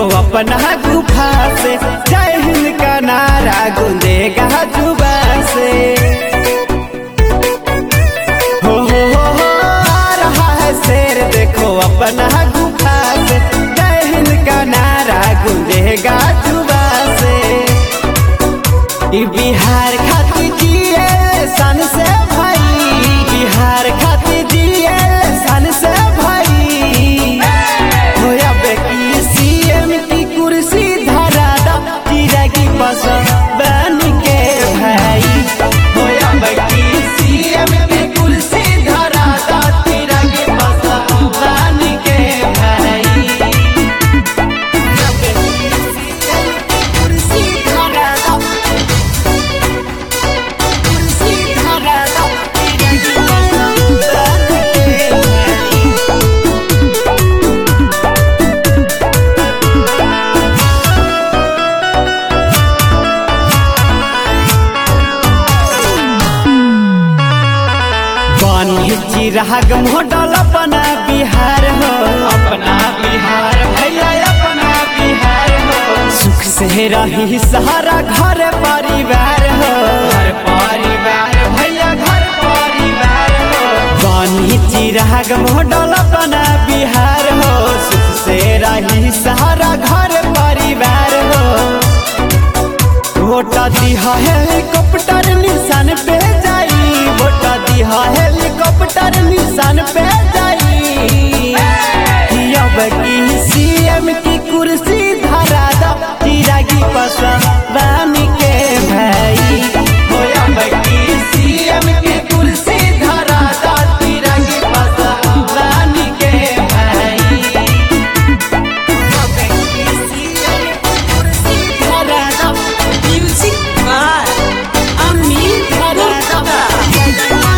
देखो अपना गुफा से जय हिंद का नारा गूंजेगा जुबा से हो हो हो हो आ रहा है शेर देखो अपना गुफा से जय हिंद का नारा गूंजेगा जुबा से ई बिहार खातिर जिए सन से भाई बिहार खातिर जिए सन से भाई होया बेकी सीएम की कुर्सी धरा दा चिरा की पसंद बन के भाई होया बेकी सीएम की कुर्सी धरा दा चिरा की पसंद बन के भाई होया बेकी CM की कुर्सी धरा दा कुर्सी धरा दा चिरा की पसंद बन के भाई बानी चिराग मोडल अपना बिहार हो अपना बिहार भैया अपना बिहार हो सुख से रही सहारा घर परिवार हो घर परिवार भैया घर परिवार हो बानी चिराग मोडल अपना बिहार हो सुख से रही सहारा घर परिवार हो वोटा दिहा हेलीकॉप्टर निशान पे जाई वोटा दिहा हेलीकॉप्टर निशान पे जाई कि अब की सीएम की कुर्सी धरा दा चिरागी पसंद बन के भाई हो अब की सीएम की कुर्सी धरा दा चिरागी पसंद बन के भाई अब की सीएम की कुर्सी धरा दा Music by Amit Gupta.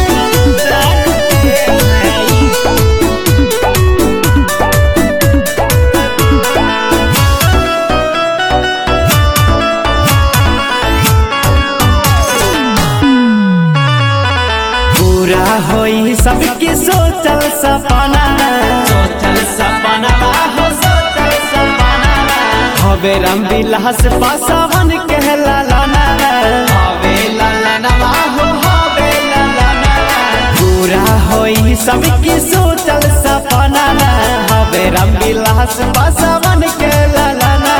पूरा होई सबके सोचल सपना सोचल सपना हो सोचल सपना हवे राम विलास पासवन कहला लाना हवे लालनवा हो हवे लालना पूरा होई सबके सोचल सपना हवे राम विलास पासवन कहला लाना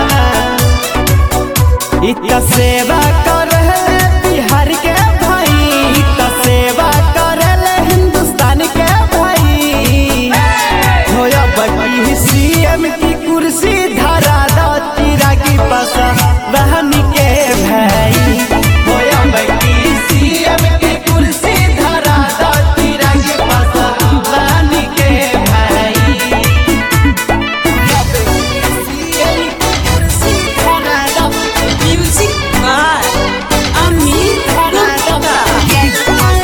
इत सेवा कर बिहार के भाई इत सेवा कर हिंदुस्तान के भाई होया बड़ी सीएम की कुर्सी धरा दा चिरा की पसा बहन के भाई होया बड़ी सीएम की कुर्सी धरा दा चिरा की पसा बहन के भाई होया बड़ी CM की कुर्सी धरा दा Music by Amit Gupta.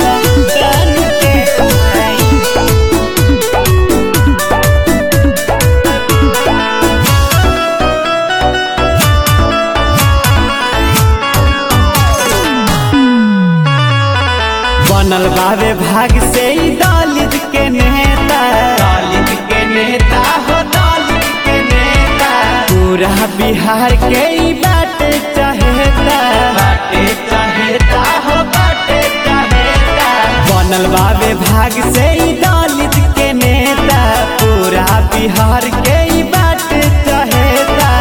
बनल बाबे भाग से ही दलित के नेता दलित के नेता हो दलित के नेता पूरा बिहार के ही बाटे चाहेता बाटे चाहेता हो बाटे चाहेता बनल बाबे भाग से ही दलित के नेता पूरा बिहार के ही बाटे चाहेता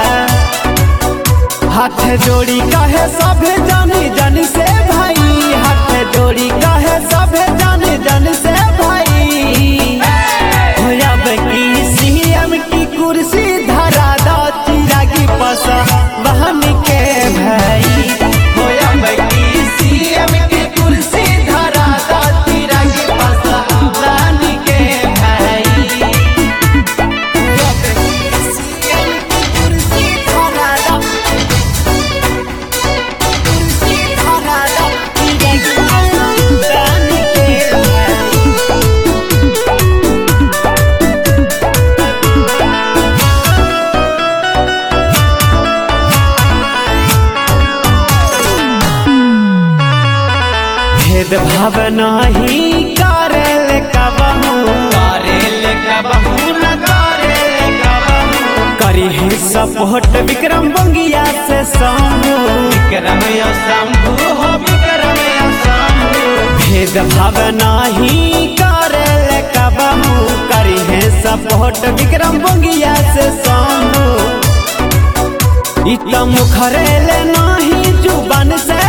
हाथ जोड़ी कहे सब जानी जन से भाई हाथ जोड़ी कहे सब जानी जन से भाई होया की सीएम की कुर्सी धरा दा चिरागी पसा बहन के भाई होया की सीएम की कुर्सी धरा दा चिरागी पसा बहन के भाई होया की सीएम की कुर्सी धरा दा कुर्सी धरा दा चिरागी पसा बहन के भाई भेद भाव नहीं करेल कबहू करेल कबहू न करेल कबहू करी है सपोर्ट विक्रम बंगिया से शंभू विक्रम या शंभु हो विक्रम या शंभु भेद भाव नाही करे कबहू करी है सपोर्ट विक्रम बंगिया से शंभू इत मुखरेले नाही जुबान से